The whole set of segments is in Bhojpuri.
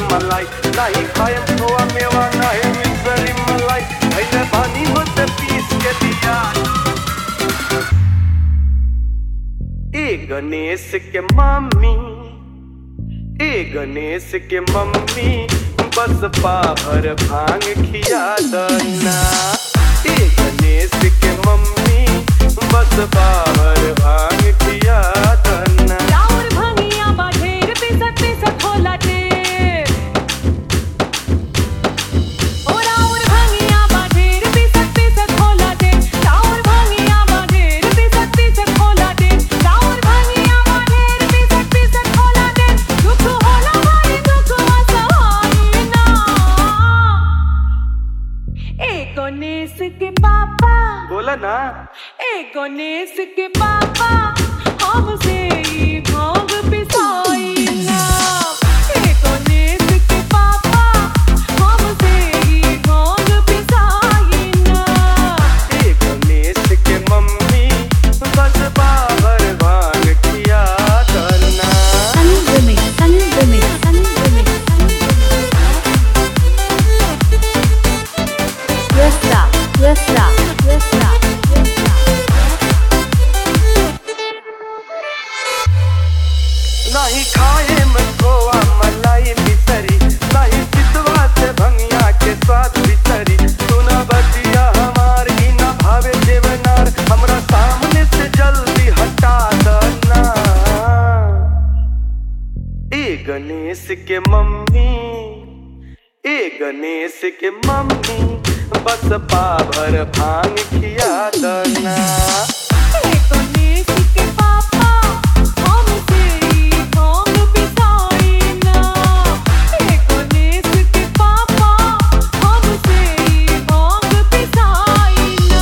मलाई नाही खायम खोवा मेवा नाही मिसरी मलाई भैले पानी होते पीस के दिया ए गणेश के मम्मी ए गणेश के मम्मी बस पाभर भांग खिया दना ए गणेश के मम्मी बस पाभर भांग खिया दना राउर भंगिया बा ढेर पिसक पिसक होला ढेर ओ राउर भंगिया बा ढेर पिसक पिसक होला ढेर राउर भंगिया बा ढेर पिसक पिसक होला ढेर राउर भंगिया बा ढेर पिसक पिसक होला ढेर दुख होला भारी दुख असहाय ना ए गणेश के पापा बोला ना ए गणेश के पापा हमसे ई भांग पिसाई ना ए गणेश के पापा हमसे ई भांग पिसाई ना ए गणेश के मम्मी बस पाभर भांग खिया दना Unlimited, unlimited, unlimited, Resta, resta, resta, resta. नहीं खाए में खोआ मलाई मिसरी नहीं चितवा से भंगिया के स्वाद बिसरी सुना बतिया हमार ही न भावे देवनार हमरा सामने से जल्दी हटा दना ए गणेश के मम्मी ए गणेश के मम्मी बस पाभर भांग खिया दना ए गणेश के पापा हमसे ई भांग पिसाई ना ए गणेश के पापा हमसे ई भांग पिसाई ना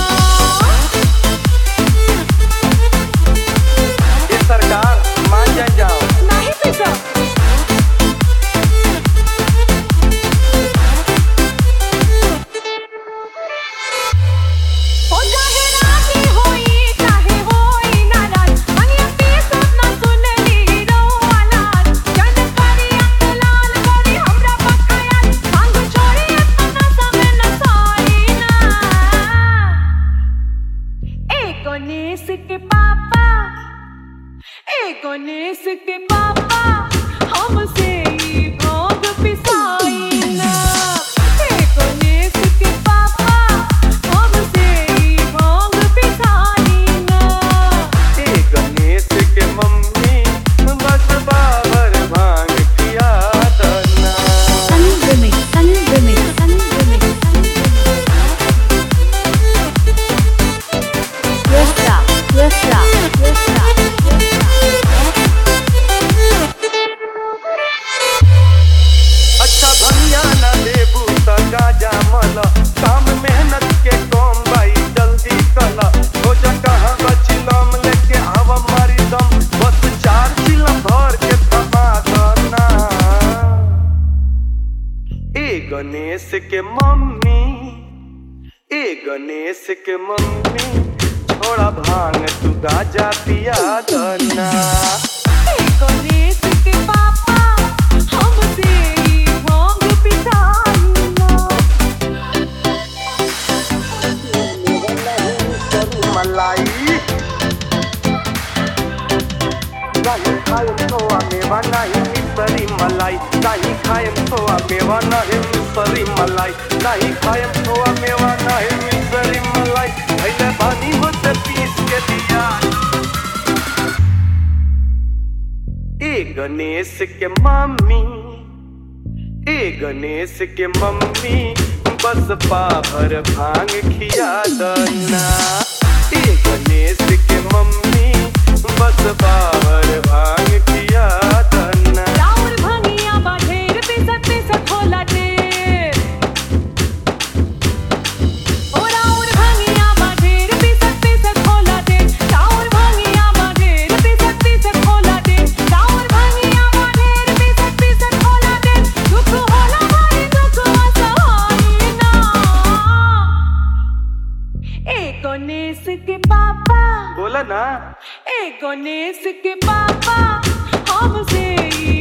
ये सरकार मान जाए जाओ नहीं पिसा हो चाहे राती होई चाहे होई नाराज मनिया पीसत ना सुनली रोवालाज जन करी अंग लाल करी हमरा बखाया भांग छोड़ी अपना समय न साई ना ए गणेश के पापा ए गणेश के पापा हमसे ई भांग पिसाई ना ए गणेश के पापा हमसे ई भांग पिसाई ना ए गणेश के मम्मी बस बाबर भांग खिया दना Unlimited, unlimited, unlimited, Resta, resta, resta, resta. अच्छा भंगिया ना देबू त गाजा मल काम मेहनत के कम भाई जल्दी कल हो जा कहाँ बचिलम लेके आव मारी दम बस चार चिलम भर के थमा दना ए गणेश के मम्मी ए गणेश के मम्मी छोड़ा भांग तू गाजा पिया दना ए गणेश के पापा हमसे ई भांग पिसाई ना मलाई नाही खायम खोवा मेवा नाही मिसरी मलाई नाही खायम खोवा मेवा नाही मिसरी मलाई नाही खायम खोवा मेवा नाही मिसरी मलाई भैले पानी होते पीस के दिया ए गणेश के मम्मी ए गणेश के मम्मी बस पाभर भांग खिया दना ए गणेश के मम्मी बस पाभर भांग खिया दना राउर भंगिया बा ढेर पिसक पिसक होला ढेर ओ राउर भंगिया बा ढेर पिसक पिसक होला ढेर राउर भंगिया बा ढेर पिसक पिसक होला ढेर राउर भंगिया बा ढेर पिसक पिसक होला ढेर दुख होला भारी दुख असहाय ना ए गणेश के पापा बोला ना ए गणेश के पापा हमसे ई